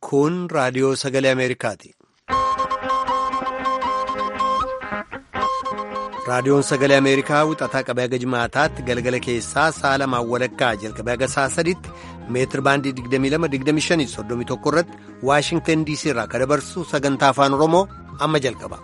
Kun raadiyoo sagalee Ameerikaati. Raadiyoon sagalee Ameerikaa wixataa qabee haga jimaataatti galgala keessaa sa'a lamaan walakkaa jalqabee haga sa'a sadiitti meetir baandii 22-25-31 irratti Waashingtan DC irraa kan dabarsu sagantaa afaan Oromoo amma jalqaba.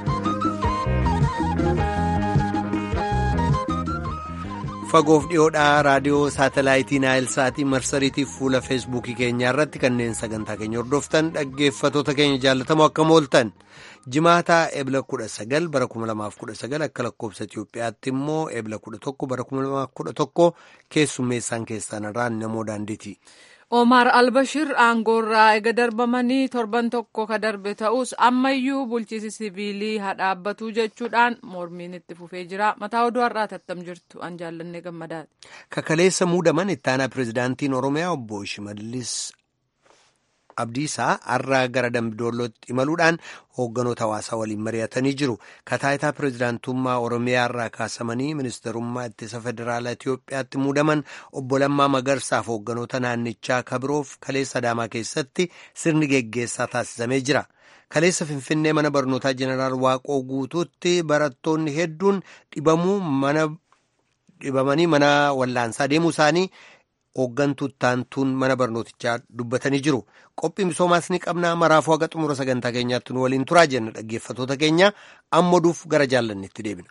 Fagoof dhiyoodhaa raadiyoo saatalaayitii Naayilsaatii marsariitiif fuula feesbuukii keenyaa irratti kanneen sagantaa keenya hordoftan dhaggeeffatoota keenya jaallatamoo akkam ooltan jimaataa ebla 19 bara 2019 akka lakkoofsa Itiyoophiyaatti immoo ebla 11 bara 2011 keessummeessaan keessan irraan namoo daandiiti. Omar Albashir aangoorraa ega darbamanii torban tokko ka darbe ta'us ammayyuu bulchiisi siviilii hadhaabbatu jechuudhaan mormiin itti fufee jira. Mataa oduu har'aa tattam jirtu an jaallannee gammadaati. Kakaleessa muudaman ittaanaa pirezidaantiin Oromiyaa obbo Shimallis Abdiisaa har'aa gara Dambidollootti imaluudhaan hoogganoota hawaasaa waliin mari'atanii jiru. Kataayitaa pirezidaantummaa Oromiyaa irraa kaasamanii ministeerummaa ittisa federaalaa Itiyoophiyaatti muudaman obbo Lammaa Magarsaaf hoogganoota naannichaa kabiroof kaleessa Adaamaa keessatti sirni geggeessaa taasisamee jira. Kaleessa Finfinnee mana barnootaa Jeneraal Waaqoo guutuutti barattoonni hedduun dhibamanii mana wallaansaa deemuu isaanii hooggantuu taantuun mana barnootichaa dubbatanii jiru. Qophii misoomaas ni qabnaa maraafuu haga xumura sagantaa keenyaatti nu waliin turaa jenna dhaggeeffatoota keenya amma oduuf gara jaallannetti deebina.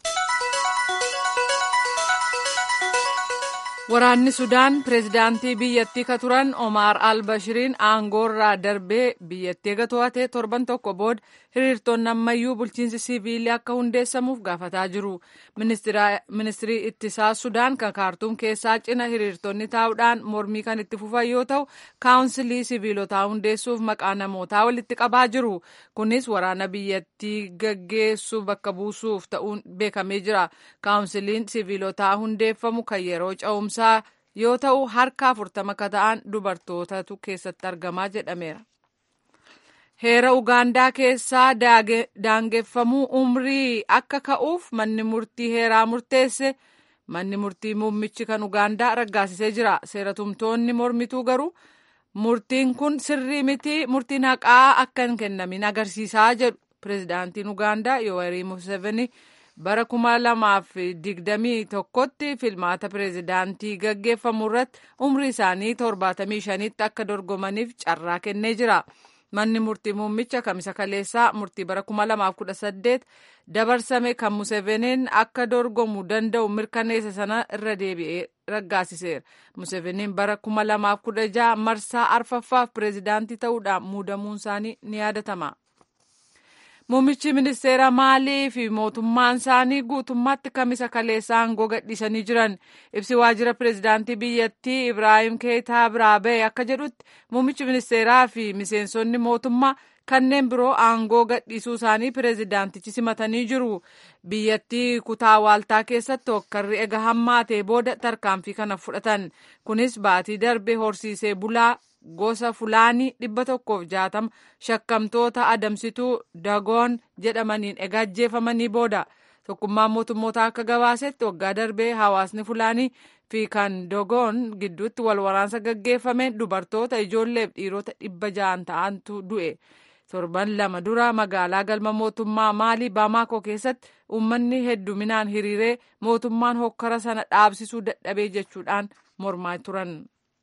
Waraanni Sudaan pireezidaantii biyyattii ka turan Omar al-Bashiriin aangoorraa darbee biyyattii eega to'ate torban tokko booda hiriirtonni ammayyuu bulchiinsi siviilii akka hundeessamuuf gaafataa jiru. Ministirii ittisaa Sudaan kan kaartuum keessaa cina hiriirtonni taa'uudhaan mormii kan itti fufan yoo ta'u kaawunsilii siviilotaa hundeessuuf maqaa namootaa walitti qabaa jiru. Kunis waraana biyyattii gaggeessu bakka buusuuf ta'uun beekamee jira. Kaawunsiliin siviilotaa hundeeffamu kan yeroo ca'umsa yoo ta'u harka afurtama ka ta'an dubartootatu keessatti argamaa jedhameera. Heera Ugaandaa keessaa daangeffamuu umrii akka ka'uuf manni murtii heeraa murteesse manni murtii muummichi kan Ugaandaa raggaasisee jira. Seeratumtoonni mormituu garuu murtiin kun sirrii miti murtiin haqaa akka hin kennamin agarsiisaa jedhu. Pireezidaantiin Ugaandaa Yoweri Museveni bara kuma lamaaf digdamii tokkotti filmaata pireezidaantii gaggeeffamu irratti umrii isaanii torbaatamii shanitti akka dorgomaniif carraa kennee jira. Manni murtii muummicha kamisa kaleessaa murtii bara kuma lamaaf kudha saddeet dabarsame kan Museveniin akka dorgomu danda'u mirkaneessa sana irra deebi'ee raggaasiseera. Museveniin bara kuma lamaaf kudha jaha marsaa arfaffaaf pireezidaantii ta'uudhaan muudamuun isaanii ni yaadatama. Muummichi ministeera Maalii fi mootummaan isaanii guutummaatti kamisa kaleessaa aangoo gadhiisanii jiran ibsi waajjira pireezidaantii biyyattii Ibraahim Keetaa biraa ba'e akka jedhutti muummichi ministeeraa fi miseensonni mootummaa kanneen biroo aangoo gadhiisuu isaanii pireezidaantichi simatanii jiru. Biyyattii kutaa waaltaa keessatti hokkarri ega hammaatee booda tarkaanfii kana fudhatan. Kunis baatii darbe horsiisee bulaa gosa fulaanii dhibba tokkoof jaatama shakkamtoota adamsituu dagoon jedhamaniin egaa ajjeefamanii booda tokkummaan mootummoota akka gabaasetti waggaa darbee hawaasni fulaanii fi kan dogoon gidduutti wal waraansa gaggeeffameen dubartoota ijoolleef dhiirota dhibba ja'an ta'antu du'e torban lama dura magaalaa galma mootummaa maalii baamaakoo keessatti uummanni hedduminaan hiriiree mootummaan hokkara sana dhaabsisuu dadhabee jechuudhaan mormaa turan.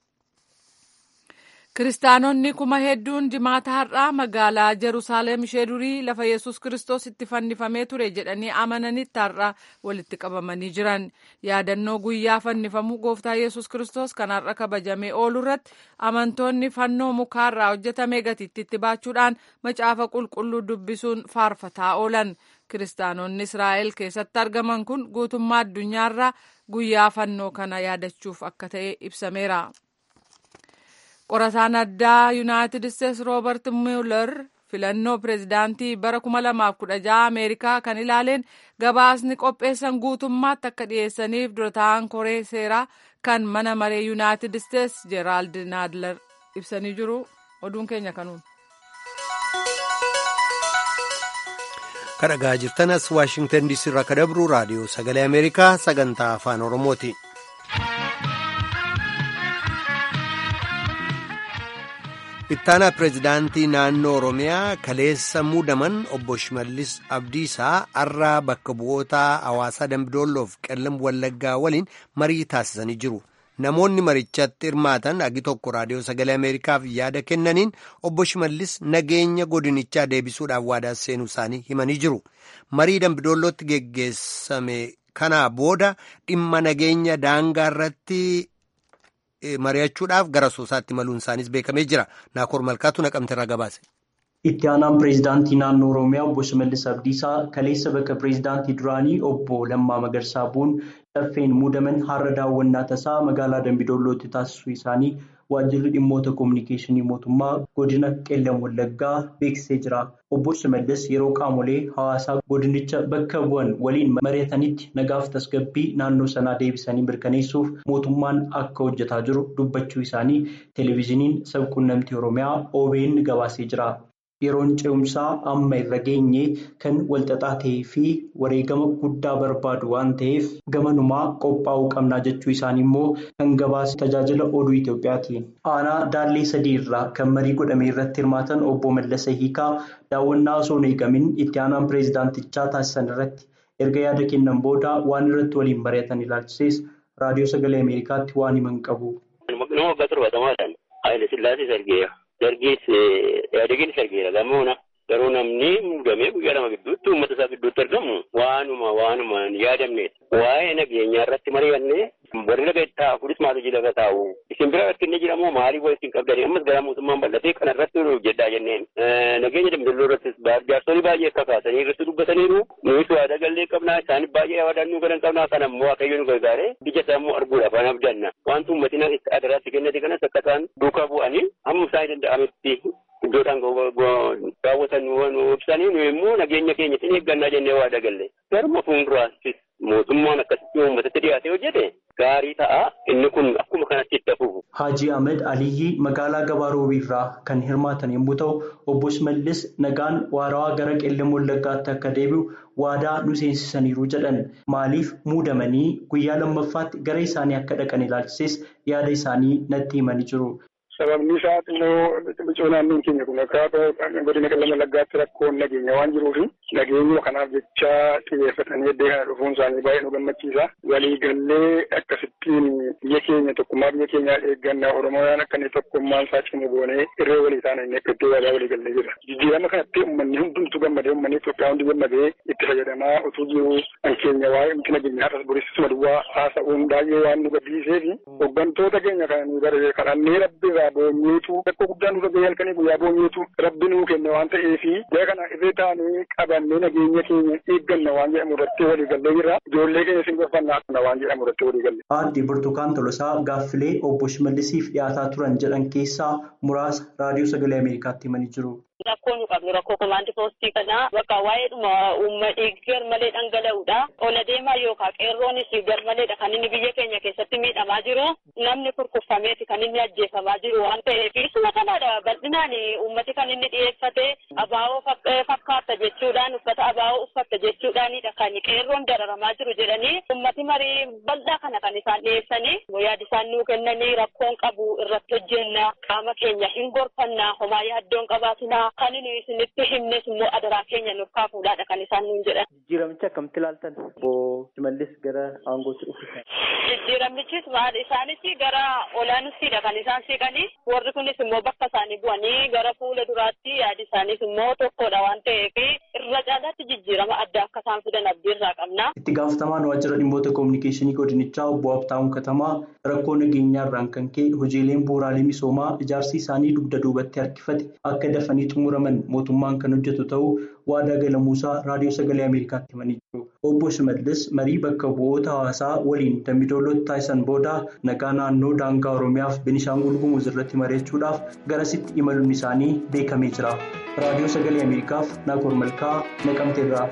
Kiristaanonni kuma hedduun jimaata har'aa magaalaa Jerusaalem ishee durii lafa Yesus Kiristoos itti fannifamee ture jedhanii amananitti har'aa walitti qabamanii jiran. Yaadannoo guyyaa fannifamuu gooftaa Yesus Kiristoos kan har'a kabajamee oolu irratti amantoonni fannoo mukaarraa hojjetame gatiittiitti baachuudhaan macaafa qulqulluu dubbisuun faarfataa oolan. Kiristaanonni Israa'el keessatti argaman kun guutummaa addunyaarraa guyyaa fannoo kana yaadachuuf akka ta'e ibsameera. Qorataan addaa Yuunaayitid Isteetsi Roobert Mueller filannoo pireezidaantii bara 2016 Ameerikaa kan ilaaleen gabaasni qopheessan guutummaatti akka dhiyeessaniif dura ta'an koree seeraa kan mana maree Yuunaayitid Isteetsi Jeeraald Naadler ibsanii jiru. Oduun keenya kanuun. Kan dhagaa jirtanas Waashingtan DC irraa kan dabru raadiyoo sagalee Ameerikaa sagantaa afaan Oromooti. ittaanaa pireezidaantii naannoo oromiyaa kaleessa muudaman obbo shimallis abdiisaa har'aa bakka bu'oota hawaasaa dambidolloof qellam wallaggaa waliin marii taasisanii jiru namoonni marichatti hirmaatan agi tokko raadiyoo sagalee ameerikaaf yaada kennaniin obbo shimallis nageenya godinichaa deebisuudhaaf waadaa seenuu isaanii himanii jiru marii dambidollootti geggeessame kanaa booda dhimma nageenya daangaa irratti. mari'achuudhaaf gara soosaatti maluun isaanis beekamee jira naakoor malkaatu naqamte irraa gabaase. itti aanaan pireezidaantii naannoo oromiyaa obbo shimallis abdiisaa kaleessa bakka pireezidaantii duraanii obbo lammaa magarsaa bu'uun caffeen muudaman har'a daawwannaa tasaa magaalaa dambidollootti taasisuu isaanii waajjirri dhimmoota koominikeeshinii mootummaa godina qeellam wallaggaa beeksisee jira obbo shimallis yeroo qaamolee hawaasaa godinicha bakka bu'an waliin mari'atanitti nagaaf tasgabbii naannoo sanaa deebisanii mirkaneessuuf mootummaan akka hojjetaa jiru dubbachuu isaanii televezyiiniin sabquunnamtii oromiyaa OBN gabaasee jira. yeroon ce'umsaa amma irra geenye kan walxaxaa ta'ee fi wareegama guddaa barbaadu waan ta'eef gamanumaa qophaa'uu qabnaa jechuu isaanii immoo kan gabaase tajaajila oduu Itoophiyaati. aanaa daallee sadii irraa kan marii godhame irratti hirmaatan obbo Mallasa Hiikaa daawwannaa osoo hin eegamin itti aanaan pireezidaantichaa taasisan irratti erga yaada kennan booda waan irratti waliin mari'atan ilaalchises raadiyoo sagalee ameerikaatti waan himan qabu. Dargis yaadagiin sargeera gamoona garuu namni muudamee guyyaa lama gidduutti uummata isaa gidduutti argamu waanuma waanuma hin yaadamnedha. Waa'ee nageenyaa irratti mari'annee warri laga taa'u kunis maatii laga taa'u isin bira rakkinni jiramoo maalii walitti hin qabdanii ammas gara mootummaan bal'atee kana irratti hojjedhaa jenneen. Nageenya damdalloo irrattis jaarsolii baay'ee akka kaasanii irratti dubbataniiru nuyi waada gallee qabnaa isaanii baay'ee yaadaan nu galan qabnaa kana immoo waaqayyo nu gargaaree ija isaa immoo arguudhaaf waan abdanna wanti uummatiin adaraatti kennate kanas akka isaan duukaa bu'anii hamma isaan danda'ametti iddoodhaan daawwatan nu ibsanii nu immoo nageenya keenyatti eeggannaa jennee waada galle garuma fuulduraattis mootummaan akkasitti uummatatti dhiyaatee hojjete gaarii ta'a inni kun akkuma kanatti itti hafuuf. Haajii Ahmed Aliyyi magaalaa Gabaa Roobii irraa kan hirmaatan yommuu ta'u obbo Shimallis nagaan waarawaa gara qeellam wallaggaatti akka deebi'u waadaa nu seensisaniiru jedhan maaliif muudamanii guyyaa lammaffaatti gara isaanii akka dhaqan ilaalchises yaada isaanii natti himanii jiru. Sababni isaa immoo biqiltuu naannoon keenya kun akka godina qeellam wallaggaatti rakkoon nageenya waan jiruuf nageenya kanaaf jecha xiyyeeffatanii iddoo kana dhufuun isaanii baay'ee nu gammachiisa. Waliigallee akkasittiin biyya keenya tokkummaa biyya keenyaa eeggannaa Oromooyaan akka inni tokkummaan isaa cimu goonee irree walii taana inni akka iddoo waadaa waliigallee jira. Jijjiirama kanatti uummanni hundumtuu gammadee uummanni Itoophiyaa hundi gammadee itti fayyadamaa utuu jiru kan keenya waa'ee miti nageenyaa har'as borisisuma duwwaa haasa'uun baay'ee waan nu gaddisiisee fi hooggantoota keenya kana nu baree kadhannee rabbi irraa boonyeetu rakkoo guddaa nurra gahee halkanii guyyaa boonyeetu rabbi nuu kenne waan ta'eef jara kana irree taanee qabannee nageenya keenya eegganna waan jedhamu irratti waliigallee jira ijoollee keenya sin gorfannaa waan jedhamu irratti waliigalle. Aadde Burtukaan Tolosaa gaaffilee obbo Shimallisiif dhiyaataa turan jedhan keessaa muraasa raadiyoo sagalee Ameerikaatti himanii jiru. Rakkoo nu qabnu rakkoo komaandii poostii kana bakka waa'ee dhuma uummatni garmalee dhangala'uudha. Ola deemaa yookaan qeerroonis garmaleedha kan inni biyya keenya keessatti miidhamaa jiru. Namni kurkuffameeti kan inni ajjeefamaa jiru waan ta'eef isuma kanaadha bal'inaan uummati kan inni dhiyeeffate abaa'oo fakkaata jechuudhaan uffata abaa'oo uffatta jechuudhaanidha kan qeerroon dararamaa jiru jedhanii uummati marii bal'aa kana kan isaan dhiyeessanii yaada isaan nuu kennanii rakkoon qabu irratti hojjenna qaama keenya hin gorfanna homaa yaaddoon qabaatina. Kan inni isinitti himnes immoo adaraa keenya nuuf kaafuudhaadha kan isaan nuun jedhan. Jijjiiramicha akkamitti ilaaltan? Obbo Shimallis gara aangootti dhufu. Jijjiiramichis maal isaanis gara olaanuttiidha kan isaan siqanii warri kunis immoo bakka isaanii bu'anii gara fuula duraatti yaadi isaaniis immoo tokkodha waan ta'eef irra caalaatti jijjiirama adda akka isaan fidan abdii irraa qabna. Itti gaafatamaan waajjira dhimmoota koominikeeshinii godinichaa obbo Habtaamuu Katamaa rakkoo nageenyaa irraan kan ka'e hojiileen bu'uuraalee misoomaa ijaarsi isaanii dugda duubatti harkifate akka dafanii xumuraman mootummaan kan hojjetu ta'uu waadaa galamuusaa raadiyoo sagalee Ameerikaatti himanii jiru. Obbo Shimallis marii bakka bu'oota hawaasaa waliin dambidoolootti taasisan booda nagaa naannoo daangaa Oromiyaaf Benishaangul Gumuz irratti mari'achuudhaaf garasitti imaluun isaanii beekamee jira. Raadiyoo sagalee Ameerikaaf Naakoor Malkaa Naqamteerraa.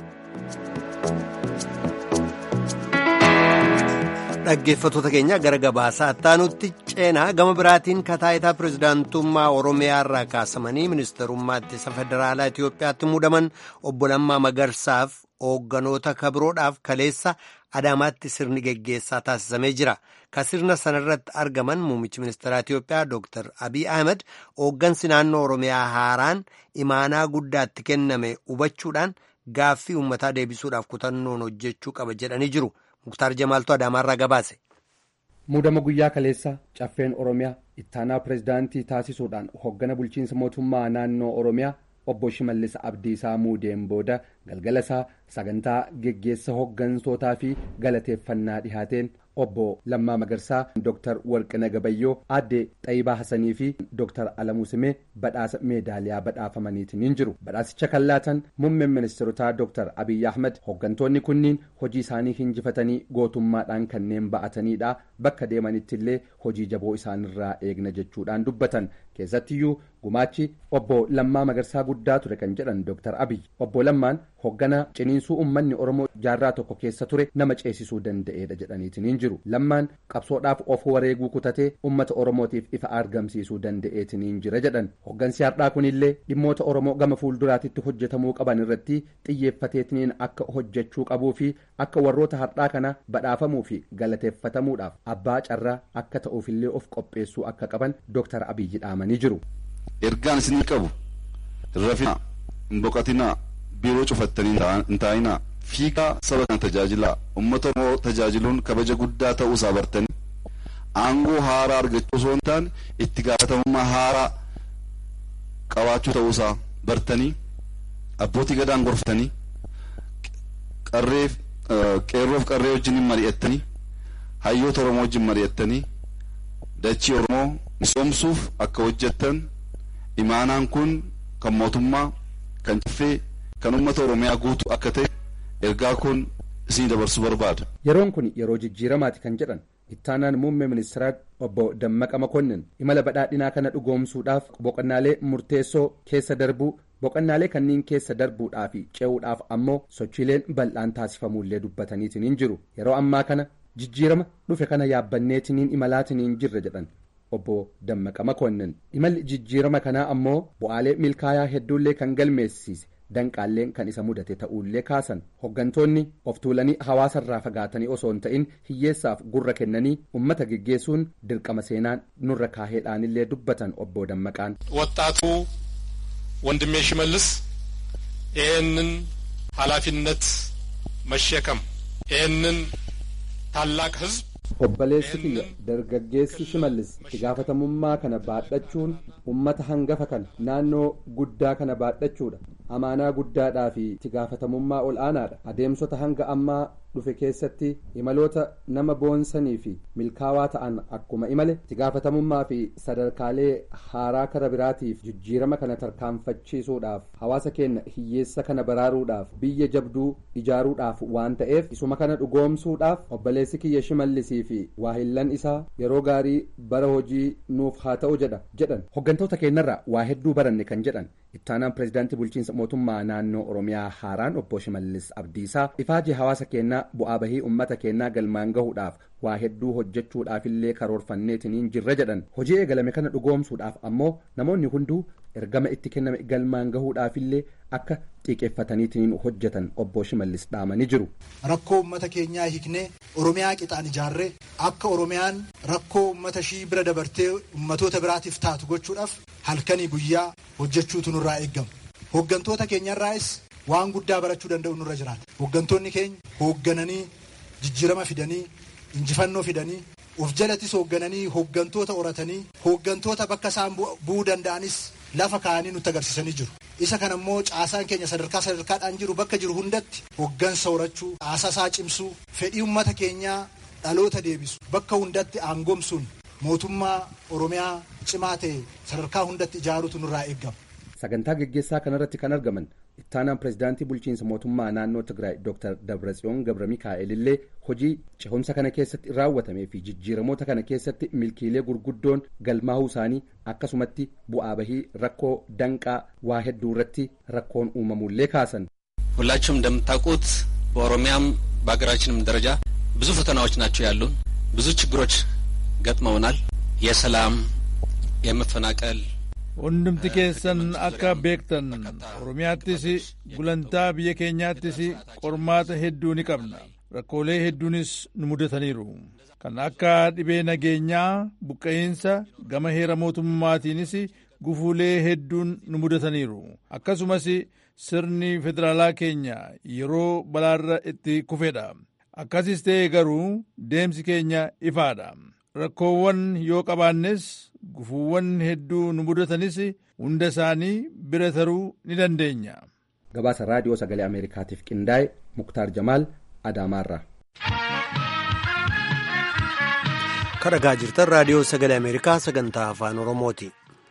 Dhaggeeffattoota keenya gara gabaasaa attaanutti ceenaa gama biraatiin kataayitaa pirezidaantummaa Oromiyaa irraa kaasamanii ministarummaa ittisa federaalaa Itoophiyaatti muudaman obbo Lammaa Magarsaaf hoogganoota kabiroodhaaf kaleessa Adaamaatti sirni geggeessaa taasisamee jira. Ka sirna sanarratti argaman muummichi ministeeraa Itiyoophiyaa Dr. Abiy Ahmed hooggansi naannoo Oromiyaa haaraan imaanaa guddaatti kenname hubachuudhaan gaaffii uummataa deebisuudhaaf kutannoon hojjechuu qaba jedhanii jiru. Muktaar Jamaaltu Adaamaarraa gabaase. Muudama guyyaa kaleessa caffeen Oromiyaa ittaanaa pirezidaantii taasisuudhaan hooggana bulchiinsa mootummaa naannoo Oromiyaa obbo Shimallis Abdiisaa muudeen booda galgala isaa sagantaa geggeessa hooggantootaa fi galateeffannaa dhihaateen obbo Lammaa Magarsaa Dr. Warqina Gabayyoo aadde Xayibaa Hasanii fi Dr. Alamuu Simee badhaasa meedaaliyaa badhaafamaniitiin jiru. Badhaasicha kan laatan muummeen ministeerotaa Dr. Abiyyi Ahmed hooggantoonni kunniin hojii isaanii hinjifatanii gootummaadhaan kanneen ba'atanidha. Bakka deemanitti illee hojii jaboo isaanirraa eegna jechuudhaan dubbatan. Keessattiyyuu gumaachi obbo Lammaa Magarsaa guddaa ture kan jedhan Dr. Abiyyi. Obbo Lammaan hooggana ciniinsuu uummanni Oromoo jaarraa tokko keessa ture nama ceesisuu danda'edha jedhaniitiin jiru. Lammaan qabsoodhaaf of wareeguu kutatee uummata Oromootiif ifa argamsiisuu danda'eetiin jira jedhan. Hooggansi har'aa kunillee dhimmoota Oromoo gama fuulduraatitti hojjetamuu qaban irratti xiyyeeffateetiin akka hojjechuu qabuu fi akka warroota har'aa kana badhaafamuu fi galateeffatamuudhaaf abbaa carraa akka ta'uufillee of qopheessuu akka qaban Dr. Abiyyi dhaamanii jiru. Ergaan isinii qabu rafina hin boqatinaa biiroo cufattanii hin taa'inaa fiigaa saba kana tajaajilaa uummata oromoo tajaajiluun kabaja guddaa ta'uu isaa bartanii aangoo haaraa argachuu osoo hin taane itti gaafatamummaa haaraa qabaachuu ta'uu isaa bartanii abbootii gadaan gorfatanii qarreef qeerroof qarree wajjin mari'attanii hayyoota oromoo wajjin mari'attanii dachii oromoo misoomsuuf akka hojjettan imaanaan kun kan mootummaa kan caffee kan uummata oromiyaa guutuu akka ta'e ergaa kun isin dabarsuu barbaada. Yeroon kun yeroo jijjiiramaati kan jedhan ittaanaan muummee ministeeraa obbo Dammaqa Makonnin imala badhaadhinaa kana dhugoomsuudhaaf boqonnaalee murteessoo keessa darbuu boqonnaalee kanneen keessa darbuudhaa fi ce'uudhaaf ammoo sochiileen bal'aan taasifamuullee dubbataniitiin jiru yeroo ammaa kana jijjiirama dhufe kana yaabbanneetiniin imalaatiin jirra jedhan. obbo Dammaqa Makonnin imalli jijjiirama kanaa ammoo bu'aalee milkaayaa hedduullee kan galmeessise danqaalleen kan isa mudate ta'uullee kaasan hooggantoonni of tuulanii hawaasarraa fagaatanii osoo hin ta'in hiyyeessaaf gurra kennanii ummata geggeessuun dirqama seenaan nurra kaaheedhaanillee dubbatan obbo Dammaqaan. ወጣቱ ወንድሜ ሽመልስ ይህንን ኃላፊነት መሸከም ይህንን ታላቅ ህዝብ obboleessi kiyya dargaggeessi shimallis itti gaafatamummaa kana baadhachuun ummata hangafa kana naannoo guddaa kana baadhachuudha amaanaa guddaadhaa fi itti gaafatamummaa ol aanaadha adeemsota hanga ammaa dhufe keessatti imaloota nama boonsanii fi milkaawaa ta'an akkuma imale itti gaafatamummaa fi sadarkaalee haaraa kara biraatiif jijjiirama kana tarkaanfachiisuudhaaf hawaasa keenya hiyyeessa kana baraaruudhaaf biyya jabduu ijaaruudhaaf waan ta'eef isuma kana dhugoomsuudhaaf obboleessi kiyya shimallisii fi waahillan isaa yeroo gaarii bara hojii nuuf haa ta'u jedha jedhan hooggantoota keenyarraa waa hedduu baranne kan jedhan ittaanaan pirezidaantii bulchiinsa mootummaa naannoo oromiyaa haaraan obbo shimallis abdiisaa ifaajii hawaasa keenyaa bu'aa bahii ummata keenyaa galmaan gahuudhaaf waa hedduu hojjechuudhaafillee karoorfanneetiniin jirra jedhan hojii eegalame kana dhugoomsuudhaaf ammoo namoonni hunduu ergama itti kenname galmaan gahuudhaafillee akka xiqqeeffataniitiin hojjetan obbo shimallis dhaamanii jiru. rakkoo ummata keenyaa hiiknee oromiyaa qixaan ijaarree akka oromiyaan rakkoo ummata ishii bira dabartee ummatoota biraatiif taatu gochuudhaaf halkanii guyyaa hojjechuutu nurraa eeggamu hooggantoota keenyarraas waan guddaa barachuu danda'u nurra jiraata hooggantoonni keenya hooggananii jijjiirama fidanii injifannoo fidanii of jalattis hooggananii hooggantoota horatanii hooggantoota bakka isaan bu'uu danda'anis lafa kaa'anii nutti agarsiisanii jiru isa kana immoo caasaan keenya sadarkaa sadarkaadhaan jiru bakka jiru hundatti hooggansa horachuu caasaa isaa cimsuu fedhii ummata keenyaa dhaloota deebisu bakka hundatti aangomsuun mootummaa oromiyaa cimaa ta'e sadarkaa hundatti ijaaruutu nurraa eeggama. sagantaa geggeessaa kanarratti kan argaman ittaanaan pirezidaantii bulchiinsa mootummaa naannoo tigraay dr dabratsiyoon gabra mikaa'el illee hojii cehumsa kana keessatti raawwatamee fi jijjiiramoota kana keessatti milkiilee gurguddoon galmaa'uu isaanii akkasumatti bu'aa bahii rakkoo danqaa waa hedduu irratti rakkoon uumamuullee kaasan. ሁላችሁም እንደምታውቁት በኦሮሚያም በሀገራችንም ደረጃ ብዙ ፈተናዎች ናቸው ያሉን። ብዙ ችግሮች ገጥመውናል። የሰላም፣ የመፈናቀል፣ hundumti keessan akka beektan oromiyaattis gulantaa biyya keenyaattis qormaata hedduu ni qabna rakkoolee hedduunis nu mudataniiru kan akka dhibee nageenyaa buqqa'iinsa gama heera mootummaatiinis gufuulee hedduun nu mudataniiru akkasumas sirni federaalaa keenya yeroo balaarra itti kufedha akkasis ta'e garuu deemsi keenya ifaadha rakkoowwan yoo qabaannes gufuuwwan hedduu nu mudatanis hunda isaanii bira taruu ni dandeenya. gabaasa raadiyoo sagalee ameerikaatiif qindaa'e muktaar jamaal adaamaarra. kadhagaa jirtan raadiyoo sagalee ameerikaa sagantaa afaan oromooti.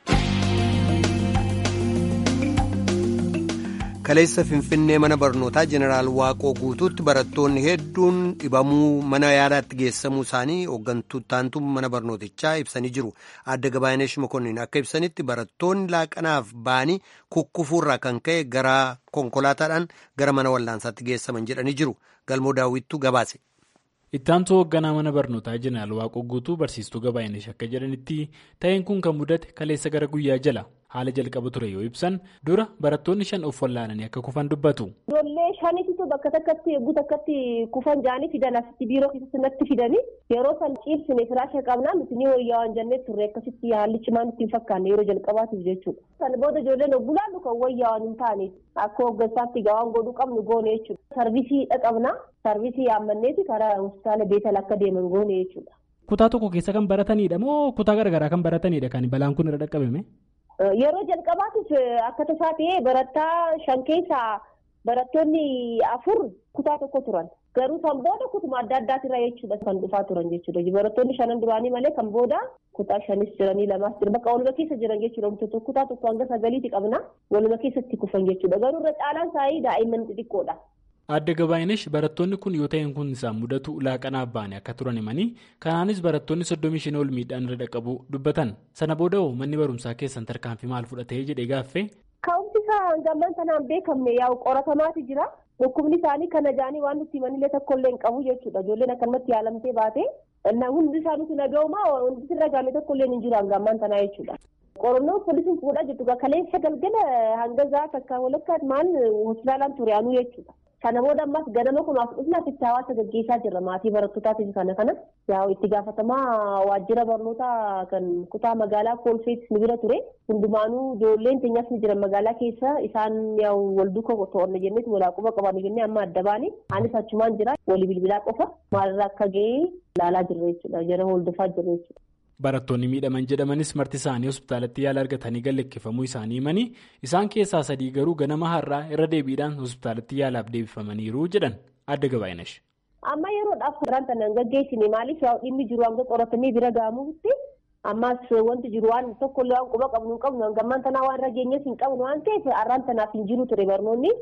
kaleessa finfinnee mana barnootaa jeneraal waaqoo guutuutti barattoonni hedduun dhibamuu mana yaalaatti geessamuu isaanii hooggantuutaantu mana barnootichaa ibsanii jiru adda gabaayineesh mokonnin akka ibsanitti barattoonni laaqanaaf ba'anii kukkufuurraa kan ka'e gara konkolaataadhaan gara mana wallaansaatti geessaman jedhanii jiru galmoo daawwittuu gabaase. ittaantu hoogganaa mana barnootaa jeneraal waaqoo guutuu barsiistuu gabaayineesh akka jedhanitti ta'een kun kan mudate kaleessa gara guyyaa jala haala jalqaba ture yoo ibsan dura barattoonni shan of wallaananii akka kufan dubbatu. Ijoollee shanitu bakka takkatti eeguu takkatti kufan jaanii fidan asitti biiroo keessatti natti fidanii yeroo san ciibsine firaasha qabnaa nuti ni wayyaa waan jennee turre akkasitti haalli cimaan nutti hin fakkaanne yeroo jalqabaatiif jechuudha. Kan booda ijoolleen obbulaannu kan wayyaa waan hin taane akka hooggansaatti gawaan godhuu qabnu goone jechuudha. Sarvisii dhaqabnaa sarvisii yaammanneeti karaa hospitaala beetal akka deeman goone jechuudha. Kutaa tokko keessa kan baratanidha moo kutaa garaagaraa kan baratanidha kan balaan kun irra dhaqqabame? Yeroo jalqabaatiif akka tasaa ta'ee barattaa shan keessaa barattoonni afur kutaa tokko turan. Garuu kan booda kutuma adda addaatirra jechuudha kan dhufaa turan jechuudha. Barattoonni shanan duraanii malee kan booda kutaa shanis jiranii lamaas jira. Bakka waluma keessa jiran jechuudha. Kutaa tokko hanga sagaliiti qabna. Waluma keessatti kufan jechuudha. Garuu irra caalaan isaanii daa'imman xixiqqoodha. Adda Gabaayinesh barattoonni kun yoo ta'een kun isaan mudatu laaqanaaf ba'anii akka turan himanii kanaanis barattoonni soddomii shan ol miidhaan irra dhaqqabu dubbatan sana booda hoo manni barumsaa keessan tarkaanfii maal fudhatee jedhee gaaffee. Ka'umsi isaa hangaman sanaan beekamne yaa'u qoratamaati jira. Dhukkubni isaanii kana jaanii waan nuti himanillee tokkollee hin qabu jechuudha. Ijoolleen akkanumatti yaalamtee baate hundi isaaniitu naga'umaa wanti irra gaame tokkollee hin jiru hangaman sanaa jechuudha. Qorannoo poolisiin fuudhaa jirtu kaleessa galgala hanga za'a takka walakkaatti maal hospitaalaan ture anuu jechuudha. Kana booda ammas ganama kun as dhufnaaf itti hawaasa gaggeessaa jirra maatii barattootaatiif kana kana yaa'u itti gaafatamaa waajjira barnootaa kan kutaa magaalaa koolfeetis ni bira ture hundumaanuu ijoolleen keenyas ni jiran magaalaa keessa isaan yaa'u wal duuka to'anne jenneeti walaa quba qabanne jennee amma adda baane anis achumaan jira walii bilbilaa qofa maalirraa akka ga'ee ilaalaa jirra jechuudha jara hordofaa jirra jechuudha. Barattoonni miidhaman jedhamanis marti isaanii hospitaalatti yaala argatanii galleeffamuu isaanii himanii isaan keessaa sadii garuu ganama har'aa irra deebiidhaan hospitaalatti yaalaaf deebifamaniiru jedhan adda gabaayinesh. Amma yeroodhaaf karaan kana gaggeessine maaliif dhimmi jiru hanga qoratamee bira ga'amuutti ammas wanti jiru waan tokkollee waan quba qabnu hin qabnu hangammaan tanaa waan rageenyas hin qabnu waan ta'eef har'aan tanaaf hin jiru ture barnoonni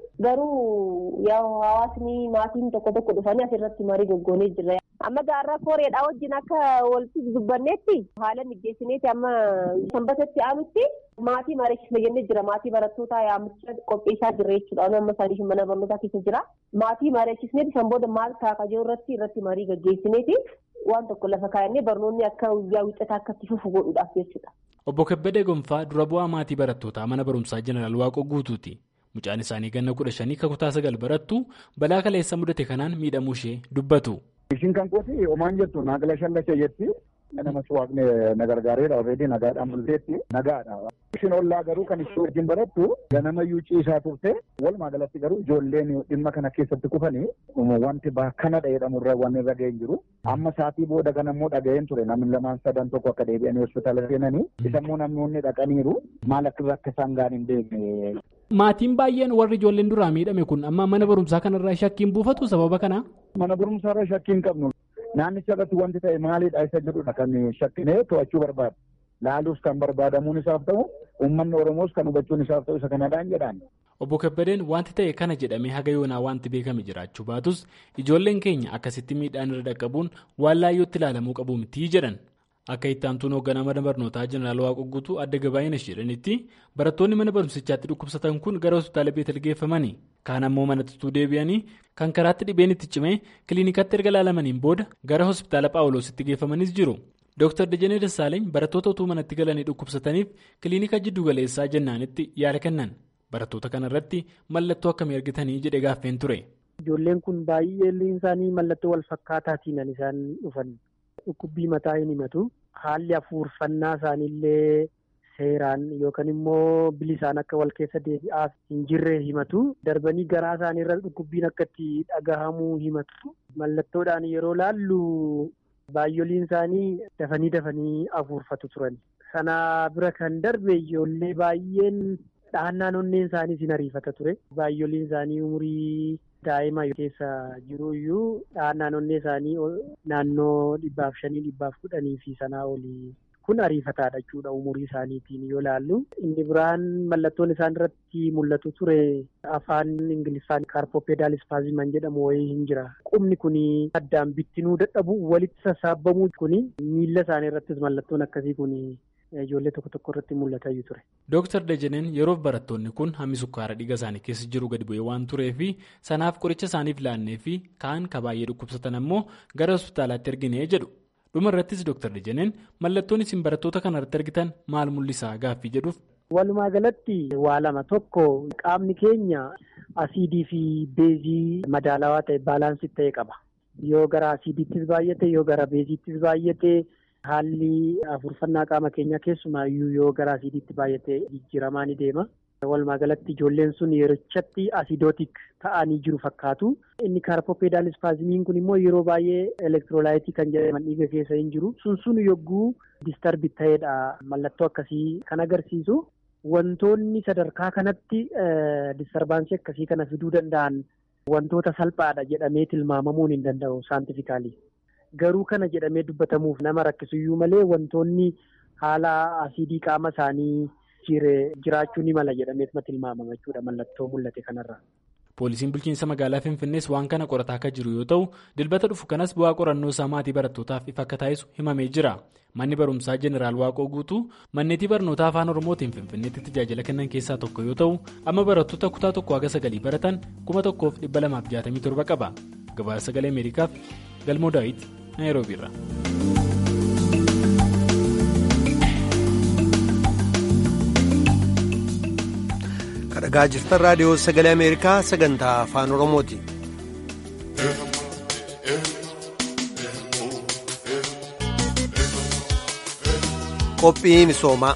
garuu hawaasni maatiin tokko tokko dhufanii asirratti marii goggoonee jirra. amma gaarraa kooreedhaa wajjin akka walitti dubbanneetti haala mijeessineeti amma sanbatatti aanutti maatii mareechisne jennee jira maatii barattootaa yaamicha qopheessaa jirra jechuudha amma isaanii mana barnootaa keessa jira maatii mareechisneeti san booda maal taaka jiru irratti irratti marii gaggeessineeti waan tokko lafa kaayannee barnoonni akka guyyaa wixataa akka itti fufu godhuudhaaf jechuudha. Obbo Kebbedee Gonfaa dura bu'aa maatii barattootaa mana barumsaa jeneraal Waaqoo guutuuti. Mucaan isaanii ganna kudha shanii kutaa sagal barattu balaa kaleessa mudate kanaan miidhamuu ishee dubbatu. Ishiin kan kooti homaan jettu naagala shallacha jetti. Namas waaqni na gargaareera alreedii nagaadhaan bulteetti nagaadha. Ishiin ollaa garuu kan ishee wajjin barattu ganamayyuu ciisaa turte walumaa galatti garuu ijoolleen dhimma kana keessatti kufanii wanti bakkana jedhamurra waan irra ga'een jiru. Amma saatii booda ganammoo dhaga'een ture namni lamaan sadan tokko akka deebi'anii hospitaala seenanii isammoo namoonni dhaqaniiru maal akka akka isaan gaan hin beekne. Maatiin baay'een warri ijoolleen duraa miidhame kun amma mana barumsaa kanarraa shakkiin buufatu sababa kana. Mana barumsaarra shakkii hin qabnu. Naannicha irratti wanti ta'e maalidha isa jedhudha kan shakkinee to'achuu barbaadu. Laaluus kan barbaadamuun isaaf ta'u uummanni Oromoos kan hubachuun isaaf ta'u isa kanadhaan jedhaan. Obbo Kebbedeen wanti ta'e kana jedhamee haga yoonaa wanti beekame jiraachuu baatus ijoolleen keenya akkasitti miidhaan irra dhaqqabuun waan laayyootti ilaalamuu qabu mitii jedhan. Akka itti aantuun hoogganaa mana barnootaa jeneraal Waaqoo guutuu adda gabaayina jedhanitti barattoonni mana barumsichaatti dhukkubsatan kun gara hospitaala beetel geeffamanii kaan ammoo manatti deebi'anii kan karaatti dhibeen itti cimee kiliinikatti erga laalamaniin booda gara hospitaala paawuloositti geeffamanis jiru. Dr. Dajanee Dassaaleny barattoota utuu manatti galanii dhukkubsataniif kiliinika jiddu galeessaa jennaanitti yaala kennan. Barattoota kanarratti mallattoo akkamii argitanii jedhee gaaffeen ture. Ijoolleen kun baay'een isaanii mallattoo wal fakkaataatiin isaan dhufan. Dhukkubbii mataa hin himatu. Haalli afuurfannaa isaaniillee seeraan yookaan immoo bilisaan akka wal keessa deebi'aaf hin jirre himatu. Darbanii garaa isaaniirra dhukkubbiin akka itti dhagahamuu himatu. Mallattoodhaan yeroo laallu baay'oliin isaanii dafanii dafanii afuurfatu turan. Sana bira kan darbe ijoollee baay'een dhahannaan onneen isaanii sin ariifata ture. Baay'oliin isaanii umurii daa'ima keessa jiru iyyuu dhahannaan onnee isaanii naannoo dhibbaaf shanii dhibbaaf kudhanii fi sanaa olii kun ariifataadha jechuudha umurii isaaniitiin yoo laallu. Inni biraan mallattoon isaan irratti mul'atu ture afaan ingiliffaan kaarpoopeedaal ispaaziman jedhamu wayii hin jira. Qubni kun addaan bittinuu dadhabu walitti sassaabamuu kun miilla isaanii irrattis mallattoon akkasii kun ijoollee tokko tokko irratti mul'ataa ture. Dooktar Dajaneen yeroof barattoonni kun hammi sukkaara dhiiga isaanii keessa jiru gadi bu'ee waan tureef sanaaf qoricha isaaniif laannee fi kaan ka baay'ee dhukkubsatan ammoo gara hospitaalaatti erginee jedhu. Dhuma irrattis Dooktar Dajaneen mallattoon isin barattoota kanarratti argitan maal mul'isaa gaaffii jedhuuf. Walumaa galatti waa lama tokko qaamni keenya asiidii fi beezii madaalawaa ta'e baalaansii ta'e qaba. Yoo gara asiidiittis baay'ate yoo gara beeziittis baay'ate. Haalli afurfannaa qaama keenyaa keessumaayyuu yoo gara asiidiitti baay'ate jijjiiramaa ni deema. Walumaa galatti ijoolleen sun yerichatti asidootik ta'anii jiru fakkaatu. Inni kaarpoopeedaal ispaazimiin kun immoo yeroo baay'ee elektiroolaayitii kan jedhaman dhiiga keessa hin jiru. Sun sun yogguu distarbi ta'edha. Mallattoo akkasii kan agarsiisu. Wantoonni sadarkaa kanatti distarbaansii akkasii kana fiduu danda'an wantoota salphaadha jedhamee tilmaamamuun hin danda'u saantifikaalii. Garuu kana jedhamee dubbatamuuf nama rakkisuyyuu malee wantoonni haala asiidii qaama isaanii jiraachuu ni mala jedhameetuma tilmaamama jechuudha mallattoo mul'ate kanarra. Poolisiin bulchiinsa magaalaa Finfinnees waan kana qorataa akka jiru yoo ta'u dilbata dhufu kanas bu'aa qorannoo isaa maatii barattootaaf ifa akka taasisu himamee jira. Manni barumsaa Jeneraal Waaqoo guutuu manneetii barnootaa afaan Oromootiin Finfinneetti tajaajila kennan keessaa tokko yoo ta'u amma barattoota kutaa tokko haga sagalii baratan kuma tokkoof dhibba lamaaf jaatamii torba qaba. Gabaasa sagalee Ameerikaaf Galmoo Daawit Naayiroobii irraa. kadhagaa jirtan raadiyoo sagalee ameerikaa sagantaa afaan oromooti. qophii misoomaa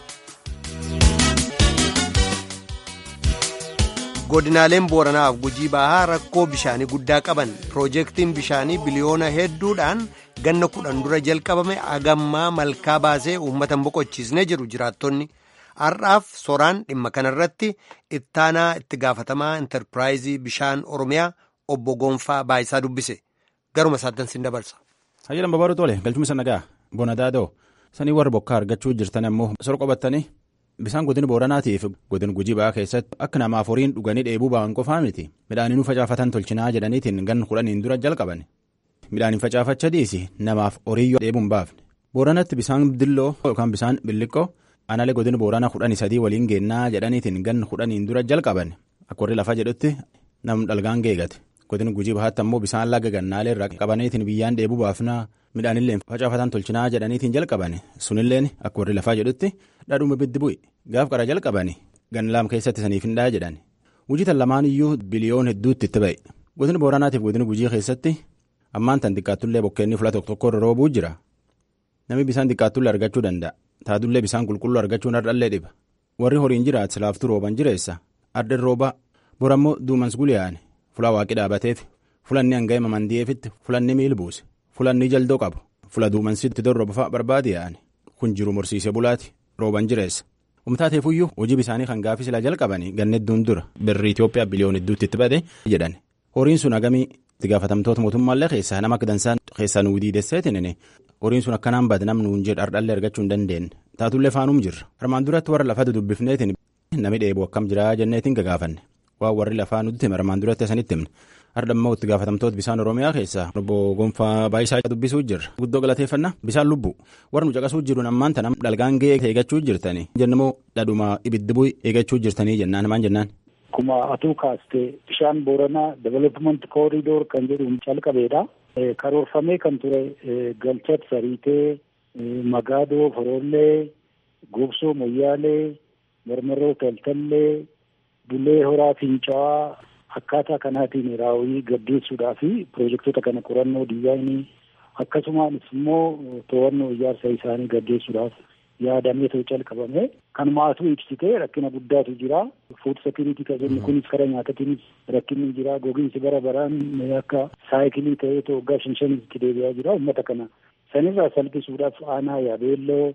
godinaaleen booranaaf gujii bahaa rakkoo bishaanii guddaa qaban piroojeektiin bishaanii biliyoona hedduudhaan ganna kudhan dura jalqabame agammaa malkaa baasee uummata hin boqochiisne jedhu jiraattonni. har'aaf soraan dhimma kanarratti ittaanaa itti gaafatamaa intarpiraayizii bishaan oromiyaa obbo Gonfaa Baayisaa dubbise garuma isaatti sin dabarsa. Hayyalan babaaduu tole galchuma sana gaa bona daadoo sanii warri bokkaa argachuu jirtan ammoo sor qabattanii bisaan godina booranaatiif godina gujii ba'aa keessatti akka namaaf horiin dhuganii dheebuu ba'an qofaa miti midhaanii nu facaafatan tolchinaa jedhaniitiin gan kudhaniin dura jalqaban midhaaniin facaafacha dhiisi namaaf horii yoo dheebuun baafne booranatti bisaan dilloo yookaan bisaan billiqqoo. Aanaalee godina booranaa kudhanii sadii waliin geennaa jedhaniitiin gan kudhaniin dura jalqaban akka warri lafaa jedhutti nam dhalgaan geegate godina gujii bahaatti ammoo bisaan laga gannaalee irraa qabaniitiin biyyaan dheebuu baafnaa midhaanillee facaafatan tolchinaa jedhaniitiin jalqaban sunilleen akka warri lafaa jedhutti dhadhuuma biddi bu'i gaaf qara jalqaban gan laam keessatti saniif hin dhaa jedhan gujitan lamaan iyyuu biliyoon hedduutti itti ba'e godina booranaatiif godina gujii keessatti ammaan tan xiqqaattullee bokkeenni fula tokko tokko irra roobuu jira namni bisaan xiqqaattullee argachuu danda'a. taatullee bisaan qulqulluu argachuun hardhallee dhiba warri horiin jiraat silaaftuu rooban jireessa arden rooba borammoo duumans guliyaane fula waaqi dhaabateef fulanni hanga'e mamandi'eefitti fulanni miil buuse fulanni jaldoo qabu fula duumansitti dorroba barbaade yaa'ane kun jiru morsiisee bulaati rooban jireessa umtaateefuyyuu hojii bisaanii kan gaafii silaa jalqabanii gannedduun dura birri Itoophiyaa biliyoon hedduutti itti bade jedhan horiin sun hagamii itti gaafatamtoota mootummaallee keessaa nama akka dansaan keessaa nuu diidesseetiin horiin sun akkanaan bade namni nuun jedhu hardhallee argachuu hin dandeenye taatullee faanuum jirra armaan duratti warra lafaa dudubbifneetiin namni dheebuu akkam jiraa jenneetiin gagaafanne waan warri lafaa nutti hime armaan duratti asanitti himne hardhammoo itti gaafatamtoota bisaan oromiyaa keessaa obbo Gonfaa Baayisaa dubbisuu jirra guddoo galateeffannaa bisaan lubbu warra nu caqasuu jiruun ammaan tanam dhalgaan ga'ee eegachuu jirtanii jennamoo dhadhuma ibiddi bu'i eegachuu jirtanii jennaan maan jennaan. Akkuma atuu kaastee bishaan booranaa development kooriidoor kan jedhuun calqabeedha. Karoorfamee kan ture galchat sariitee Magaadoo, Forollee, Gobsoo, Moyyaalee, Marmarroo, Taltallee, Bulee, Horaa, Fincaa'aa akkaataa kanaatiin raawwii gaggeessuudhaa fi piroojektota kana qorannoo diizaayinii akkasumas immoo to'annoo ijaarsa isaanii gaggeessuudhaaf yaadamee ta'u calqabame kan maatuu ibsite rakkina guddaatu jira fuud sekiriitii kan jennu kunis karaa nyaatatiinis rakkinni jira gogiinsi bara baraan akka saayikilii ta'ee ta'u waggaa shan shanitti deebi'aa jira uummata kana sanirraa salphisuudhaaf aanaa yaabeelloo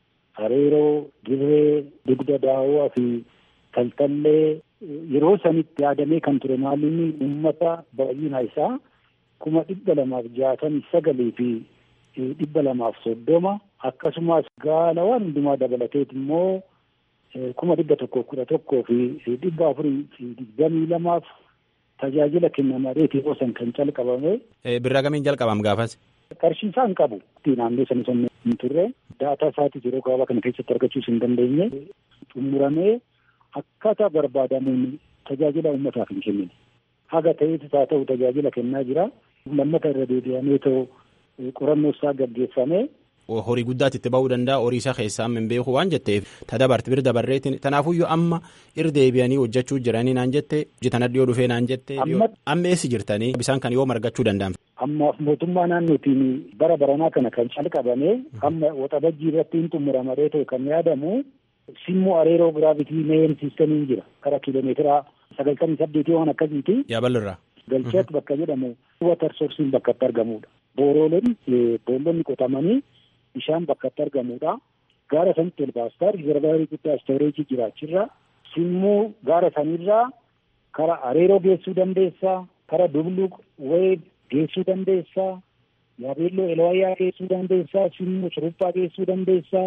hareeroo dirree dugda daawwaa fi taltallee yeroo sanitti yaadamee kan ture maalinni uummata baay'ina isaa kuma dhibba lamaaf jaatamii sagalii fi dhibba lamaaf soddoma akkasumas gaalawwan hundumaa dabalateet immoo kuma dhibba tokko kudha tokkoo fi dhibba afurii fi digdamii lamaaf tajaajila kennamareeti yeroo san kan calqabame. Birraa gamiin jalqabam gaafas. Qarshii isaa hin qabu. Naannoo sana sana hin turre daataa isaatis yeroo gabaabaa kana keessatti argachuus hin dandeenye xumuramee akkaataa barbaadamuun tajaajila uummataaf hin kennine. Haga ta'eetis haa ta'u tajaajila kennaa jira. Lammata irra deebi'amee ta'u qorannoo isaa gaggeeffamee. Horii guddaatti itti ba'uu danda'a horii isaa keessaa hin beeku waan jetteef tadabarte bir dabarreetiin tanaafuyyuu amma irra deebi'anii hojjechuu jiranii naan jette hojjetana dhiyoo dhufee naan jette amma eessi jirtanii bisaan kan yoo margachuu danda'an. Ammaaf mootummaa naannootiin bara baranaa kana kan calqabame amma waxabajjii irratti hin xumuramaree ta'u kan yaadamu simmoo areeroo giraavitii meen siistamiin jira kara kiiloomeetira sagaltamii saddeetii waan akkasiiti. Yaabalirraa. Galcheet bakka jedhamu watar soorsiin bakka itti argamudha. Boorooleen boollonni qotamanii bishaan bakka itti argamudha. Gaara sanitti elbaastar riizervaarii guddaa istooreejii jiraachirra simmuu gaara sanirraa kara areeroo geessuu dandeessaa kara dubluq wayii geessuu dandeessaa yaabeelloo elwayyaa geessuu dandeessaa simmuu suruphaa geessuu dandeessaa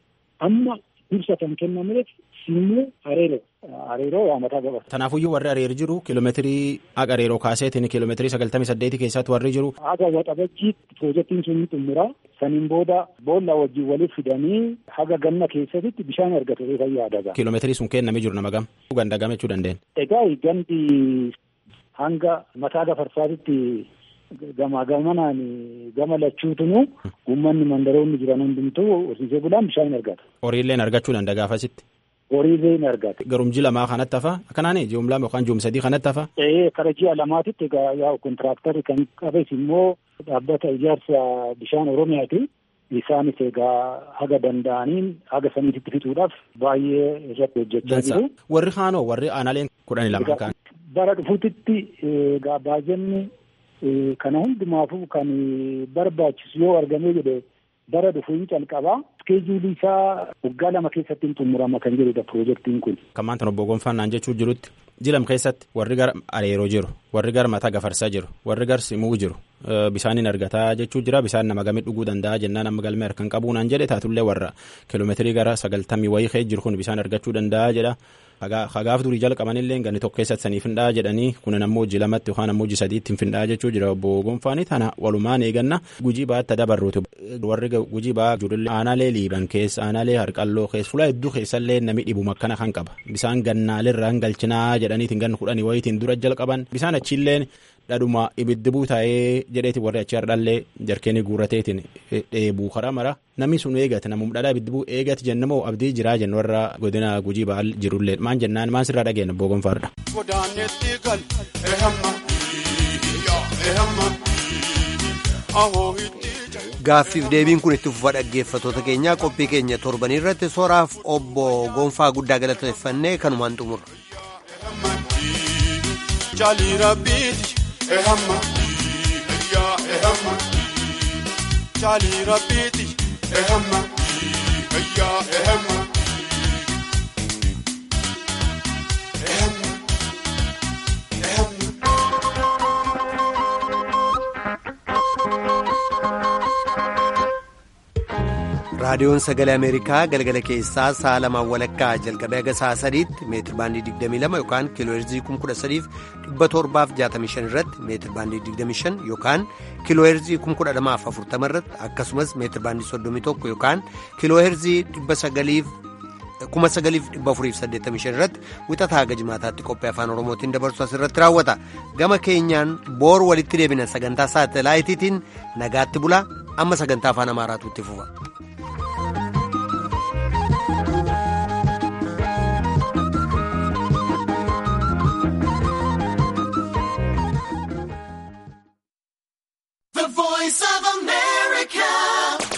amma ibsa kan kennameef simmuu areeroo areeroo waamataa gabata. Tanaafuyyuu warri areer jiru kiiloomeetirii haqa areeroo kaaseetiin kiiloomeetirii sagaltamii saddeetii keessatti warri jiru. Haga waxabajjii piroojeektiin sun ni xumura. Saniin booda boolla wajjin waliif fidanii haga ganna keessatti bishaan argatu kan yaadaga. Kiiloomeetirii sun kennamee jiru nama gam. Gandagame jechuu dandeenya. Egaa gandi hanga mataa gafarsaatitti gamaa gamanaan gama lachuutunu uummanni mandaroonni jiran hundumtuu horsiisee bulaan bishaan argata. Horiilleen argachuu danda'a gaafasitti. Horiilee ni argata. Garum ji'a lamaa kanatti hafa akkanaan ji'um lama yookaan ji'um sadii kanatti hafa. Ee kara ji'a lamaatitti egaa yaa kontiraaktarri kan qabes immoo dhaabbata ijaarsa bishaan Oromiyaati. Isaanis egaa haga danda'aniin haga saniititti fixuudhaaf baay'ee irratti hojjechaa jiru. Warri kaanoo warri aanaaleen kudhanii lama kaan. Bara dhufuutitti egaa baajanni kana hundumaafuu kan barbaachisu yoo argamee jedhe bara dhufu hin calqabaa. Iskeejuulii isaa waggaa lama keessatti hin xumurama kan jedhudha piroojeektiin kun. Kan maanta obbo Gonfannaan jechuu jirutti jilam keessatti warri gara areeroo jiru warri gara mataa gafarsaa jiru warri gara simuu jiru bishaaniin argataa jechuu jira bishaan nama gamii dhuguu danda'a jennaan amma galmee harkaan qabu naan jedhe taatullee warra kiiloomeetirii gara sagaltamii wayii kee jiru kun bishaan argachuu danda'a jedha. Hagaaf durii jalqabanillee ganni tokko keessatti saniif hin dhaa jedhanii kunin ammoo hojii lamatti yookaan ammoo hojii sadiitti hin dhaa jechuu jira obbo Gonfaanii tana walumaan eeganna gujii baatti dabarruuti warri gujii baa jirullee aanaalee liiban keessa aanaalee harqalloo keessa fuula hedduu keessallee nami dhibuma akkana kan qaba bisaan gannaalirraa hin galchinaa jedhaniitiin ganna kudhanii wayiitiin dura jalqaban bisaan achiilleen dhadhuma ibiddi buu taa'ee jedheeti warri achi hardhallee jarkeenii guurateetiin dheebuu karaa mara namni sun eegate namum dhadhaa ibiddi buu eegate jennamoo abdii jiraa jennu warra godina gujii ba'al jirullee maan jennaan maan sirraa dhageenya obbo Gonfaadha. Godaanetti gal ehamma ehamma ahoo Gaaffiif deebiin kun itti fufa dhaggeeffatoota keenyaa qophii keenya torbanii irratti sooraaf obbo Gonfaa guddaa galateeffannee kanumaan xumurra. Jaalii rabbiiti ehamma yaa ehamma jaalii rabbiiti ehamma yaa ehamma. raadiyoon sagalee ameerikaa galgala keessaa sa'a lamaan walakkaa jalqabee haga sa'a sadiitti meetir baandii 22 yookaan kiiloo heerzii 13765 irratti meetir baandii 25 yookaan kiiloo heerzii 12040 irratti akkasumas meetir baandii 31 yookaan kiiloo heerzii 9485 irratti wixataa haga jimaataatti qophii afaan oromootiin dabarsu asirratti raawwata gama keenyaan boor walitti deebina sagantaa saatalaayitiitiin nagaatti bulaa amma sagantaa afaan amaaraatu itti fufa.